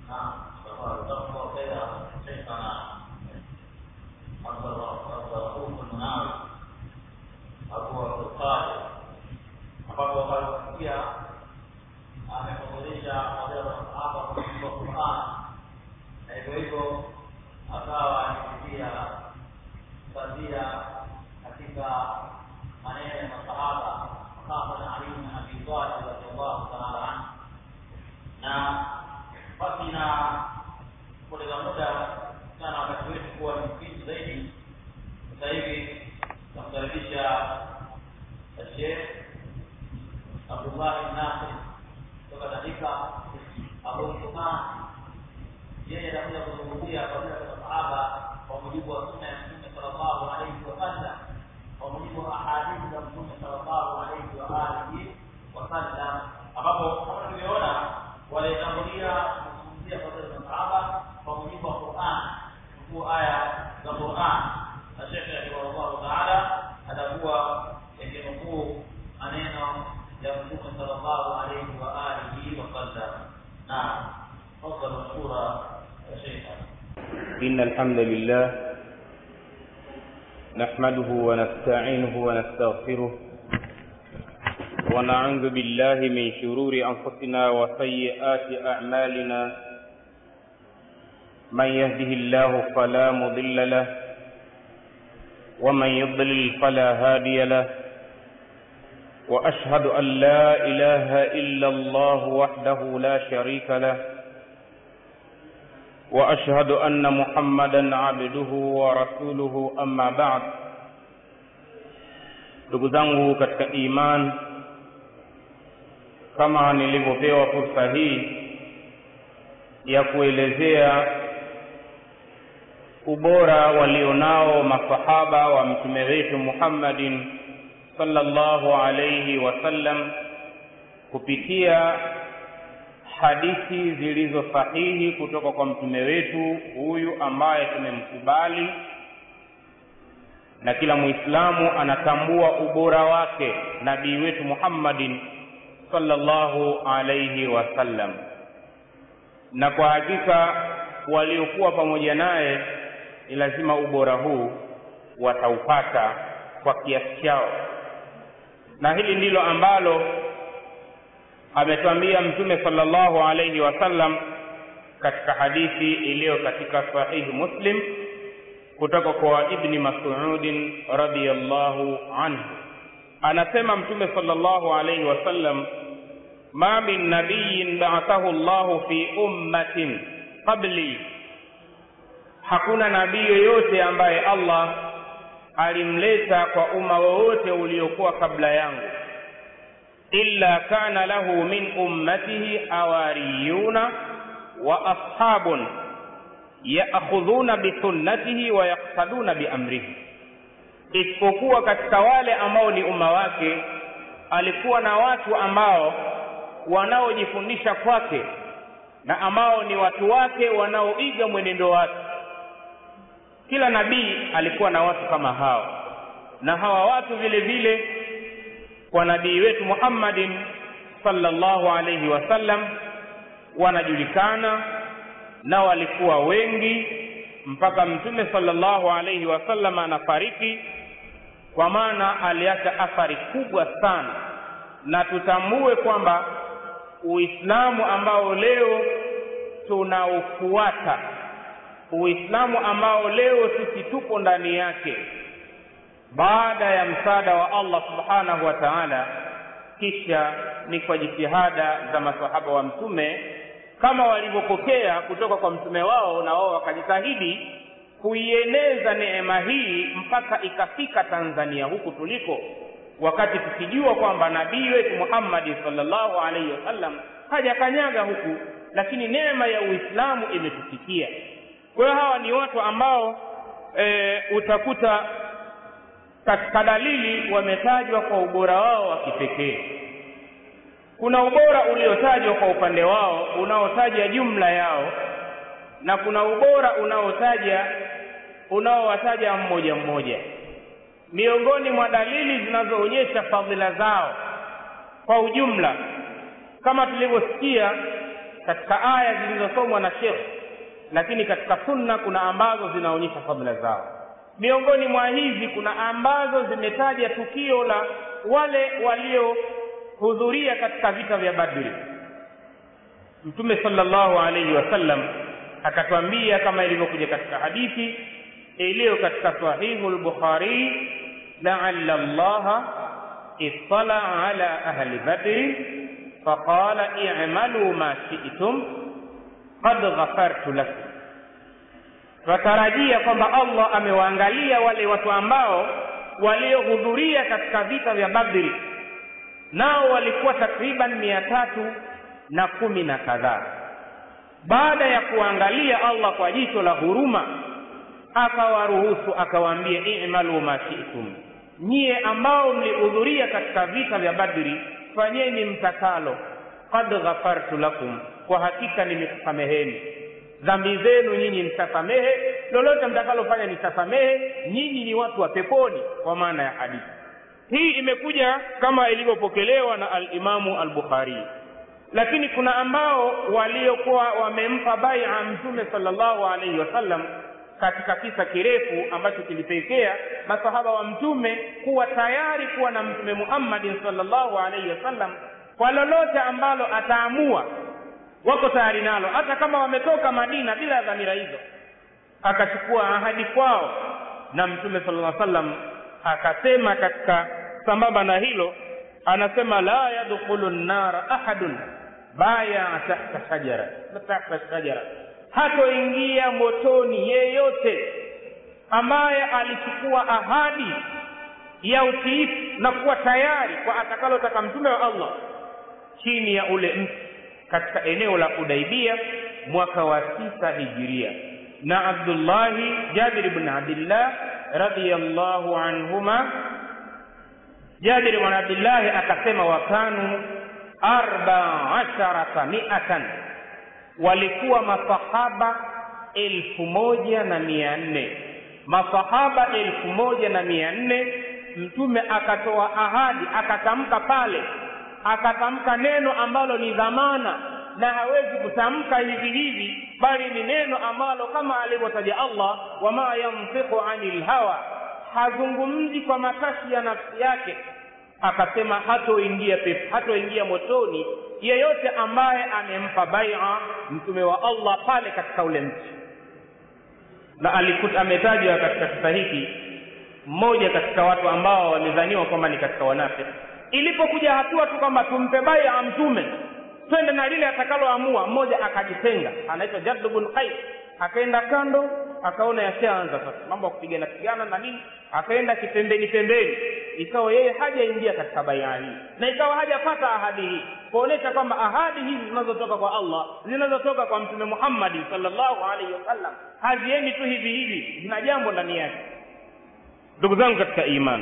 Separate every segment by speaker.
Speaker 1: نعم جزاك الله خيرا شيخنا عبد الرؤوف المناوي Abu Abdul Qadir ambapo walisikia amefundisha moja wa masahaba kwa Qur'an na hivyo hivyo akawa akipitia kadhia katika maneno ya masahaba hasa Ali bin Abi Talib radhiallahu ta'ala anhu na basi na kupoteza muda sana wakati wetu kuwa ni mfupi zaidi sasa hivi namkaribisha Sheikh Abdullah Nasir kutoka katika Abu Sufyan yeye atakuja kuzungumzia fadhila za sahaba kwa mujibu wa sunna ya Mtume sallallahu alaihi wasallam kwa mujibu wa ahadithi za Mtume sallallahu alaihi wa alihi wasallam ambapo kama tulivyoona walitangulia kuzungumzia fadhila za sahaba kwa mujibu wa Qur'an huku aya za Qur'an na Sheikh rahimahullah taala atakuwa yakinukuu maneno ya Mtume sallallahu alaihi wa alihi wasallam naam تفضل مشكورا يا شيخ
Speaker 2: إن الحمد لله نحمده ونستعينه ونستغفره ونعوذ بالله من شرور أنفسنا وسيئات أعمالنا من يهده الله فلا مضل له ومن يضلل فلا هادي له وأشهد أن لا إله إلا الله وحده لا شريك له واشهد ان محمدا عبده ورسوله amma ba'd ndugu zangu katika iman kama nilivyopewa fursa hii ya kuelezea ubora walionao masahaba wa mtume wetu Muhammadin sallallahu alayhi wasallam kupitia hadithi zilizo sahihi kutoka kwa mtume wetu huyu ambaye tumemkubali na kila muislamu anatambua ubora wake nabii wetu Muhammadin sallallahu alayhi wasallam na kwa hakika waliokuwa pamoja naye ni lazima ubora huu wataupata kwa kiasi chao na hili ndilo ambalo ametuambia mtume sallallahu alayhi wasallam katika hadithi iliyo katika sahihi muslim kutoka kwa ibni mas'udin radiyallahu anhu anasema mtume sallallahu alayhi wasallam ma min nabiyin ba'athahu Allahu fi ummatin qabli hakuna nabii yoyote ambaye Allah alimleta kwa umma wowote uliokuwa kabla yangu illa kana lahu min ummatihi hawariyuna wa ashabun yaakhudhuna bisunnatihi wa yaqtaduna biamrihi, isipokuwa katika wale ambao ni umma wake alikuwa na watu ambao wanaojifundisha kwake na ambao ni watu wake wanaoiga mwenendo wake. Kila nabii alikuwa na watu kama hao, na hawa watu vile vile kwa nabii wetu Muhammadin sallallahu alayhi wasallam wanajulikana na walikuwa wengi mpaka mtume sallallahu alayhi wasallam anafariki, kwa maana aliacha athari kubwa sana, na tutambue kwamba Uislamu ambao leo tunaufuata, Uislamu ambao leo sisi tupo ndani yake baada ya msaada wa Allah subhanahu wa ta'ala, kisha ni kwa jitihada za masahaba wa mtume kama walivyopokea kutoka kwa mtume wao, na wao wakajitahidi kuieneza neema hii mpaka ikafika Tanzania huku tuliko, wakati tukijua kwamba nabii wetu Muhammad sallallahu alaihi wasallam hajakanyaga huku, lakini neema ya Uislamu imetufikia. Kwa hiyo hawa ni watu ambao e, utakuta katika dalili wametajwa kwa ubora wao wa kipekee. Kuna ubora uliotajwa kwa upande wao unaotaja jumla yao, na kuna ubora unaotaja unaowataja mmoja mmoja. Miongoni mwa dalili zinazoonyesha fadhila zao kwa ujumla, kama tulivyosikia katika aya zilizosomwa na shekh lakini katika sunna kuna ambazo zinaonyesha fadhila zao miongoni mwa hizi kuna ambazo zimetaja tukio la wale waliohudhuria katika vita vya badri mtume sallallahu alaihi wasallam akatwambia kama ilivyokuja katika hadithi iliyo katika sahihu lbukhari laala llaha ittala ala ahli badri faqala i'malu ma shi'tum qad ghafartu lakum twatarajia kwamba allah amewaangalia wale watu ambao waliohudhuria katika vita vya badri nao walikuwa takriban mia tatu na kumi na kadhaa baada ya kuangalia allah kwa jicho la huruma akawaruhusu akawaambia i'malu ma shi'tum nyie ambao mlihudhuria katika vita vya badri fanyeni mtakalo qad ghafartu lakum kwa hakika nimekusameheni dhambi zenu nyinyi mtasamehe lolote mtakalofanya nitasamehe nyinyi ni watu wa peponi kwa maana ya hadithi hii imekuja kama ilivyopokelewa na alimamu al-bukhari lakini kuna ambao waliokuwa wamempa baia mtume sallallahu alaihi wasallam katika kisa kirefu ambacho kilipelekea masahaba wa mtume kuwa tayari kuwa na mtume muhammadin sallallahu alaihi wasallam kwa lolote ambalo ataamua wako tayari nalo hata kama wametoka madina bila ya dhamira hizo akachukua ahadi kwao na mtume sallallahu alaihi wasallam akasema katika sambamba na hilo anasema la yadkhulu nnara ahadun baya tahta shajara tahta shajara hatoingia motoni yeyote ambaye alichukua ahadi ya utiifu na kuwa tayari kwa atakalotaka mtume wa allah chini ya ule mti katika eneo la udaibia mwaka wa tisa hijiria na abdullahi jabir bn abdillah radiallahu anhuma jabir bn abdillahi akasema wakanu arba asharata miatan walikuwa masahaba elfu moja na mia nne masahaba elfu moja na mia nne mtume akatoa ahadi akatamka pale akatamka neno ambalo ni dhamana na hawezi kutamka hivi hivi bali ni neno ambalo kama alivyotaja allah wama yantiqu anil hawa hazungumzi kwa matashi ya nafsi yake akasema hatoingia pep hatoingia motoni yeyote ambaye amempa baia mtume wa allah pale katika ule mti na alikuta ametajwa katika kisa hiki mmoja katika watu ambao wamedhaniwa kwamba ni katika wanafiki ilipokuja hatua tu kwamba tumpe baia mtume twende na lile atakaloamua mmoja akajitenga anaitwa jaddu bn qais akaenda kando akaona yashaanza sasa mambo ya kupigana pigana na nini akaenda kipembeni pembeni ikawa yeye hajaingia katika baia hii na ikawa hajapata ahadi hii kuonyesha kwamba ahadi hizi zinazotoka kwa allah zinazotoka kwa mtume muhammadi salllahu alaihi wasallam haziendi tu hivi hivi zina jambo ndani yake ndugu zangu katika imani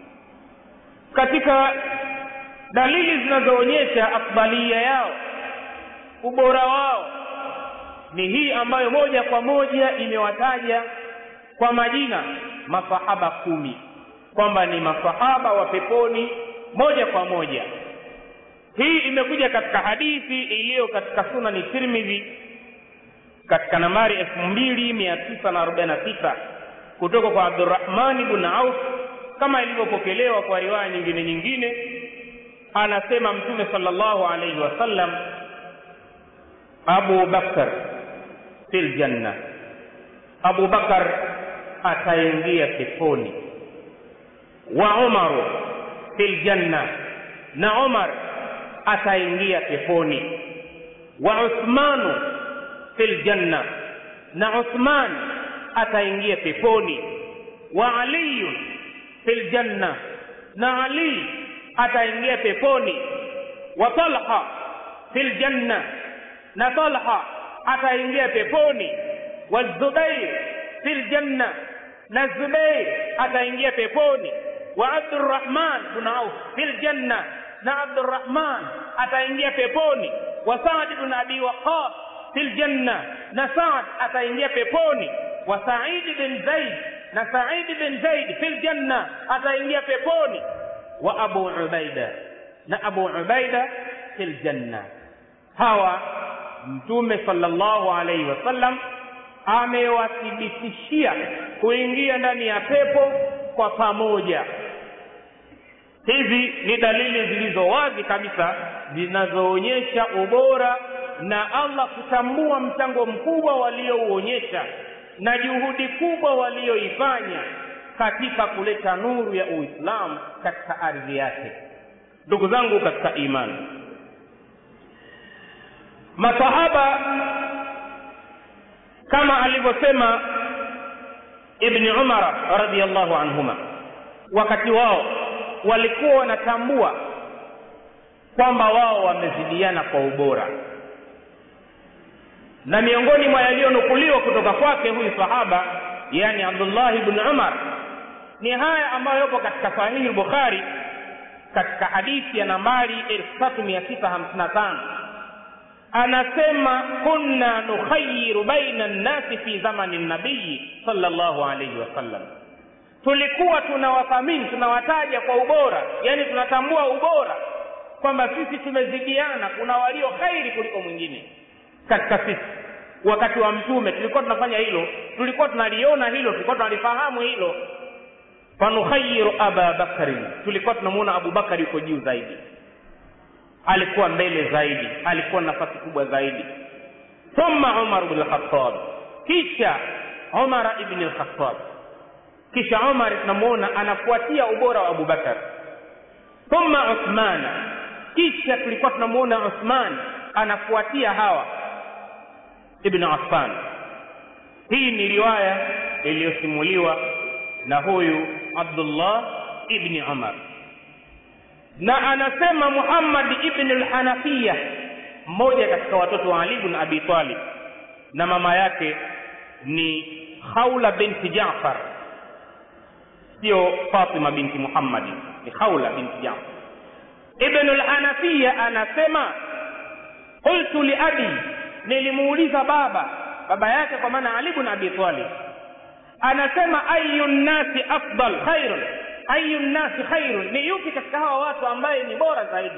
Speaker 2: katika dalili zinazoonyesha afdalia yao ubora wao ni hii ambayo moja kwa moja imewataja kwa majina masahaba kumi kwamba ni masahaba wa peponi moja kwa moja hii imekuja katika hadithi iliyo katika sunani tirmidhi katika nambari elfu mbili mia tisa na arobaini na sita kutoka kwa abdurahmani bn auf kama ilivyopokelewa kwa riwaya nyingine nyingine anasema mtume sallallahu alaihi wasallam abu bakar fil janna abu bakar ataingia peponi wa umaru fil janna na umar ataingia peponi wa uthmanu fil janna na uthman ataingia peponi wa aliyun fil janna na ali ataingia peponi wa talha fil janna na talha ataingia peponi wa zubair fil janna na zubair ataingia peponi wa abdurrahman bn auf fil janna na abdurrahman ataingia peponi wa saad bn abi waqas fil janna na saad ataingia peponi wa said bin zaid na said bin zaid fil janna ataingia peponi wa abu ubaida na abu ubaida fil janna hawa mtume sallallahu alaihi wasallam amewathibitishia kuingia ndani ya pepo kwa pamoja hizi ni dalili zilizo wazi kabisa zinazoonyesha ubora na allah kutambua mchango mkubwa waliouonyesha na juhudi kubwa walioifanya katika kuleta nuru ya uislamu katika ardhi yake ndugu zangu katika imani masahaba kama alivyosema ibni umara radiallahu anhuma wakati wao walikuwa wanatambua kwamba wao wamezidiana kwa ubora na miongoni mwa yaliyonukuliwa kutoka kwake huyu sahaba yani abdullahi bni umar ni haya ambayo yapo katika sahihi lbukhari katika hadithi ya nambari 3655 anasema kunna nukhayiru baina nnasi fi zamani nabiyi sallallahu alaihi wasallam tulikuwa tunawathamini tunawataja kwa ubora yani tunatambua ubora kwamba sisi tumezidiana kuna walio khairi kuliko mwingine katika sisi wakati wa mtume tulikuwa tunafanya hilo tulikuwa tunaliona hilo tulikuwa tunalifahamu hilo fanukhayiru aba bakrin tulikuwa tunamuona abubakari yuko juu zaidi alikuwa mbele zaidi alikuwa na nafasi kubwa zaidi thumma umar bn lkhatab kisha umara ibni lkhatab kisha umar tunamuona anafuatia ubora wa abubakar thumma uthmana kisha tulikuwa tunamuona uthman anafuatia hawa ibn affan hii ni riwaya iliyosimuliwa na huyu abdullah ibni umar na anasema muhammad ibn lhanafiya mmoja katika watoto wa ali bn abi talib na mama yake ni khaula binti jafar sio fatima binti muhammadi ni khaula binti jafar ibnu lhanafiya anasema qultu liabi nilimuuliza baba baba yake kwa maana ali bn abi talib anasema ayu nnasi afdal khairun ayu nnasi khairun ni yupi katika hawa watu ambaye ni bora zaidi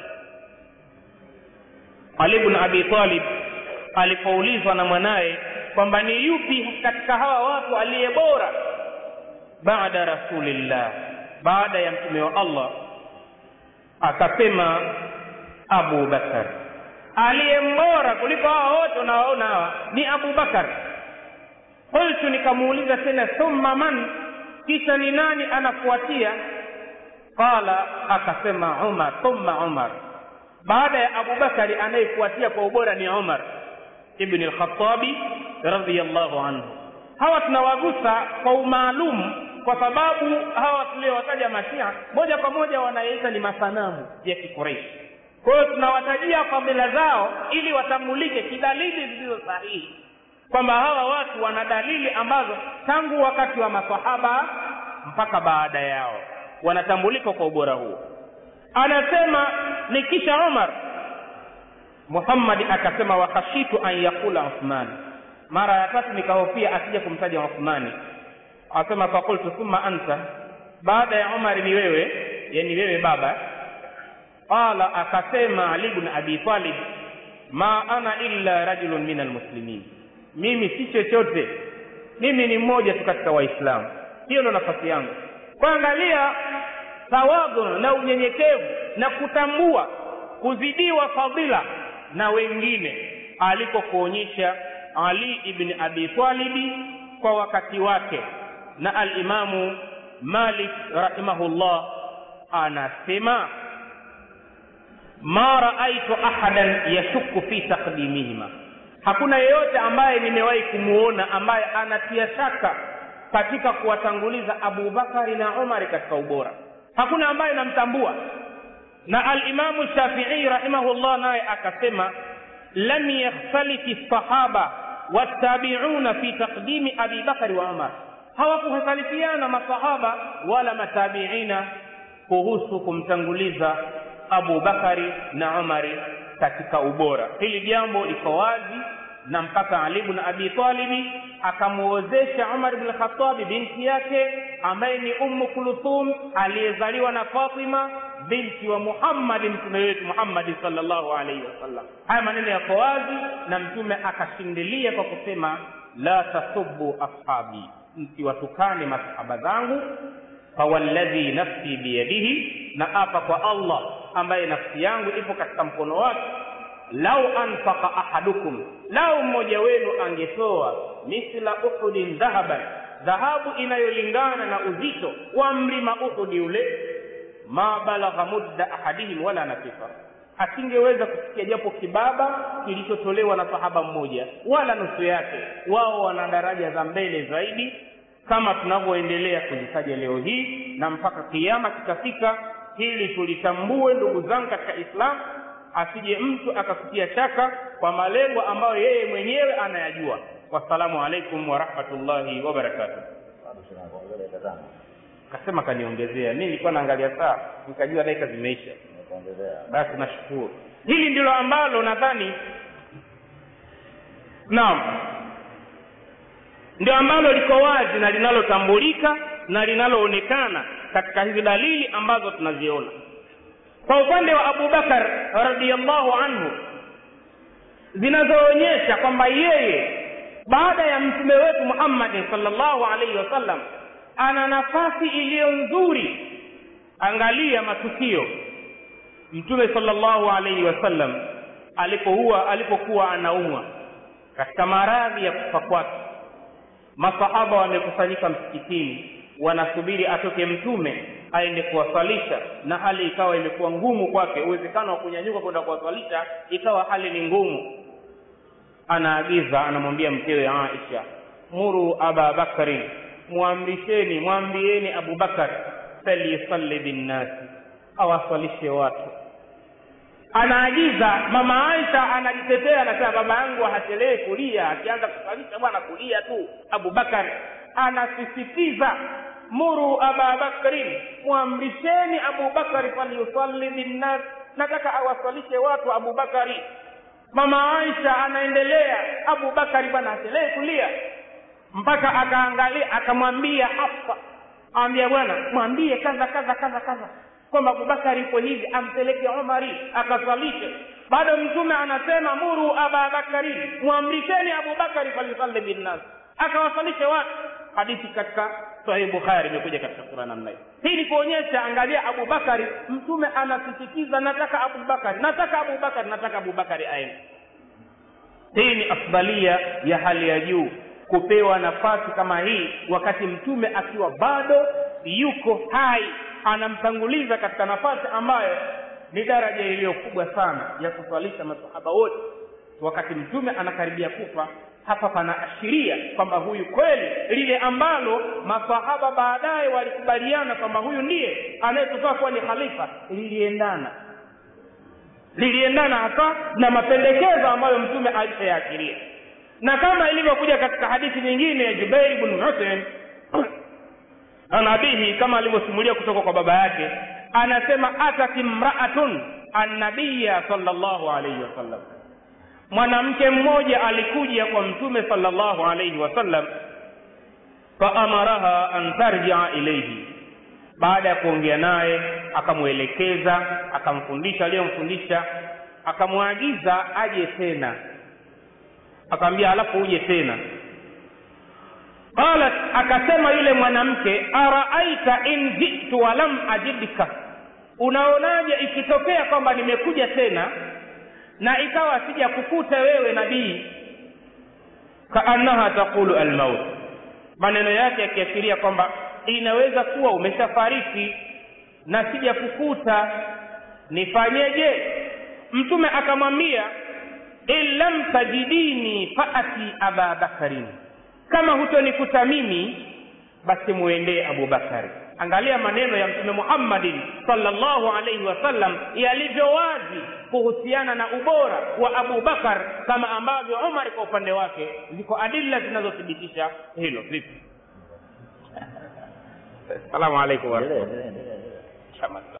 Speaker 2: ali bn abi talib alipoulizwa na mwanaye kwamba ni yupi katika hawa watu aliye bora baada rasulillah baada ya mtume wa allah akasema abu bakar aliye mbora kuliko hawa wote unawaona hawa ni abu bakar qultu nikamuuliza tena thumma man kisha ni nani anafuatia qala akasema umar thumma umar baada ya abubakari anayefuatia kwa ubora ni umar ibni lkhatabi radiallahu anhu hawa tunawagusa kwa umaalum kwa sababu hawa tuliowataja mashia moja kwa moja wanaita ni masanamu ya kikureishi kwa hiyo tunawatajia fadhila zao ili watambulike kidalili zilizo sahihi kwamba hawa watu wana dalili ambazo tangu wakati wa masahaba mpaka baada yao wanatambulika kwa ubora huo anasema ni kisha umar muhammadi akasema wakhashitu an yaqula uthman mara ya tatu nikahofia asije kumtaja uthmani asema fakultu thumma anta baada ya umari ni wewe yani wewe baba qala akasema ali bn abi talib ma ana illa rajulun min almuslimin mimi si chochote mimi ni mmoja tu katika waislamu hiyo ndo nafasi yangu kuangalia tawadhu na unyenyekevu na kutambua kuzidiwa fadhila na wengine alikokuonyesha ali ibni abi talibi kwa wakati wake na alimamu malik rahimahullah anasema ma raaitu ahadan yashuku fi taqdimihima hakuna yeyote ambaye nimewahi kumuona ambaye anatia shaka katika kuwatanguliza abubakari na umari katika ubora hakuna ambaye namtambua na alimamu shafii rahimahullah naye akasema lam yakhtalifi lsahaba wattabiuna fi taqdimi abi bakari wa umar hawakuhtalifiana masahaba wala matabiina kuhusu kumtanguliza abu bakari na umari katika ubora hili jambo liko wazi na mpaka ali bn abi talibi akamwozesha umar bn lkhatabi binti yake ambaye ni ummu kulthum aliyezaliwa na fatima binti wa muhammadi mtume wetu muhammadi salllahu alaihi wasallam haya maneno yako wazi na mtume akashindilia kwa kusema la tasubu ashabi msiwatukane masahaba zangu fawalladhi nafsi biyadihi na apa kwa allah ambaye nafsi yangu ipo katika mkono wake lau anfaka ahadukum lau mmoja wenu angetoa mithla uhudin dhahaban dhahabu inayolingana na uzito wa mlima uhudi ule ma balagha mudda ahadihim wala nasifa asingeweza kufikia japo kibaba kilichotolewa na sahaba mmoja wala nusu yake wao wana daraja za mbele zaidi kama tunavyoendelea kuzitaja leo hii na mpaka kiama kitafika hili tulitambue ndugu zangu katika islam asije mtu akakutia shaka kwa malengo ambayo yeye mwenyewe anayajua wassalamu alaikum warahmatullahi wabarakatuh kasema kaniongezea mi nilikuwa naangalia saa nikajua dakika zimeisha basi nashukuru hili ndilo ambalo nadhani naam ndio ambalo liko wazi na linalotambulika na linaloonekana katika hizi dalili ambazo tunaziona kwa upande wa abubakar radiallahu anhu zinazoonyesha kwamba yeye baada ya mtume wetu muhammadin salllahu alaihi wasallam ana nafasi iliyo nzuri angalia matukio mtume salllahu alaihi wasallam alipokuwa alipokuwa anaumwa katika maradhi ya kufa kwake masahaba wamekusanyika msikitini wanasubiri atoke mtume aende kuwaswalisha na hali ikawa imekuwa ngumu kwake uwezekano wa kunyanyuka kwenda kuwaswalisha ikawa hali ni ngumu anaagiza anamwambia mkewe aisha muru aba bakrin mwamrisheni mwambieni abubakar falyusalli binnasi awaswalishe watu anaagiza mama aisha anajitetea anasema baba yangu hachelewi kulia akianza kuswalisha bwana kulia tu abubakar anasisitiza muru aba bakrin mwamrisheni abubakari falyusalli binnas nataka awaswalishe watu abubakari mama aisha anaendelea abubakari bwana hachelewi kulia mpaka akaangalia akamwambia hafsa awambia bwana mwambie kadha kadha kadha kadha kwamba abubakari ipo hivi ampeleke umari akaswalishe bado mtume anasema muru ababakari mwamrisheni abubakari falyusalli binnas akawaswalishe watu hadithi katika sahih bukhari imekuja katika sura namna hii hii ni kuonyesha angalia abubakari mtume anasisitiza nataka abubakari nataka abubakari nataka abubakari aende hii ni afdalia ya hali ya juu kupewa nafasi kama hii wakati mtume akiwa bado yuko hai anamtanguliza katika nafasi ambayo ni daraja iliyo kubwa sana ya kuswalisha masahaba wote wakati mtume anakaribia kufa hapa panaashiria kwamba huyu kweli lile ambalo masahaba baadaye walikubaliana kwamba huyu ndiye anayetufaa kuwa ni khalifa liliendana liliendana hasa na mapendekezo ambayo mtume alishayaashiria na kama ilivyokuja katika hadithi nyingine ya jubair bn husein an abihi kama alivyosimulia kutoka kwa baba yake anasema atat imraatun annabiya salllahu alaihi wasallam mwanamke mmoja alikuja kwa mtume salllahu alaihi wasallam faamaraha an tarjia ilaihi baada ya kuongea naye akamwelekeza akamfundisha aliyomfundisha akamwagiza aje tena akamwambia alafu uje tena qalat akasema yule mwanamke araaita in jitu walam ajidka unaonaje ikitokea kwamba nimekuja tena na ikawa sija kukuta wewe nabii kaannaha taqulu almaut maneno yake yakiashiria kwamba inaweza kuwa umeshafariki na sija kukuta nifanyeje mtume akamwambia in lam tajidini faati aba bakarin kama hutonikuta mimi basi muendee abubakari angalia maneno ya mtume muhammadin salllahu alaihi wasallam yalivyo wazi kuhusiana na ubora wa abubakar kama ambavyo umar kwa upande wake ziko adilla zinazothibitisha hilo vipi salamu alaikum warahmatullahi